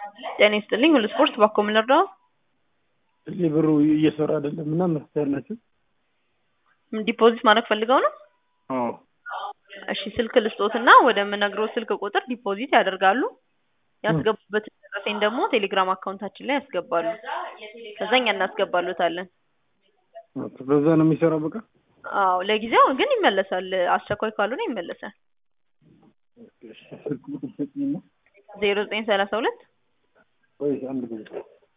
ጤና ይስጥልኝ ሁሉ ስፖርት ባኮ ምን ልርዳው? እዚህ ብሩ እየሰራ አይደለም እና መፍትሄ ያላችሁ? ዲፖዚት ማድረግ ፈልገው ነው? አዎ እሺ ስልክ ልስጦትና ወደምነግረው ስልክ ቁጥር ዲፖዚት ያደርጋሉ። ያስገቡበትን ደረሰኝ ደግሞ ቴሌግራም አካውንታችን ላይ ያስገባሉ። ከዛ እኛ እናስገባሉታለን። ኦኬ፣ በዛ ነው የሚሰራው በቃ። አዎ ለጊዜው ግን ይመለሳል። አስቸኳይ ካልሆነ ይመለሳል። ኦኬ፣ እሺ፣ ስልክ ቁጥር ስጪኝና ዜሮ ዘጠኝ ሰላሳ ሁለት ቆይ አንድ ጊዜ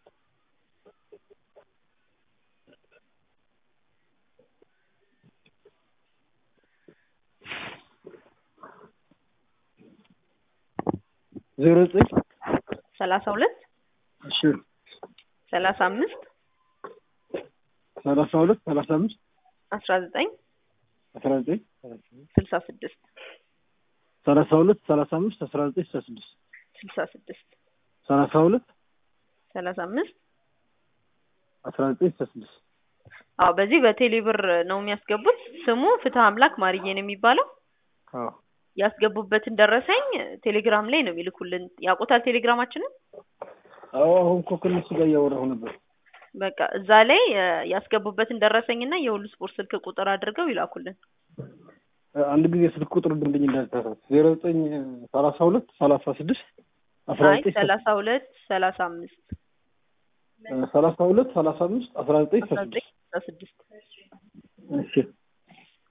ዜሮ ዘጠኝ ሰላሳ ሁለት እሺ ሰላሳ አምስት ሰላሳ ሁለት ሰላሳ አምስት አስራ ዘጠኝ አስራ ዘጠኝ ስልሳ ስድስት ሰላሳ ሁለት ሰላሳ አምስት አስራ ዘጠኝ ስልሳ ስድስት ስልሳ ስድስት ሰላሳ ሁለት ሰላሳ አምስት አስራ ዘጠኝ ስልሳ ስድስት አዎ በዚህ በቴሌ ብር ነው የሚያስገቡት። ስሙ ፍትህ አምላክ ማርዬ ነው የሚባለው። አዎ ያስገቡበትን ደረሰኝ ቴሌግራም ላይ ነው የሚልኩልን። ያውቁታል ቴሌግራማችንን? አዎ አሁን እኮ ከእነሱ ጋር እያወራሁ ነበር። በቃ እዛ ላይ እ ያስገቡበትን ደረሰኝና የሁሉ ስፖርት ስልክ ቁጥር አድርገው ይላኩልን። አንድ ጊዜ ስልክ ቁጥር ድንብኝ እንዳልተሳሳት ዜሮ ዘጠኝ ሰላሳ ሁለት ሰላሳ ስድስት አስራ አይ ዘጠኝ ሰላሳ ሁለት ሰላሳ አምስት ሰላሳ ሁለት ሰላሳ አምስት አስራ ዘጠኝ አስራ ስልሳ ዘጠኝ ስድስት ስልሳ ስድስት እሺ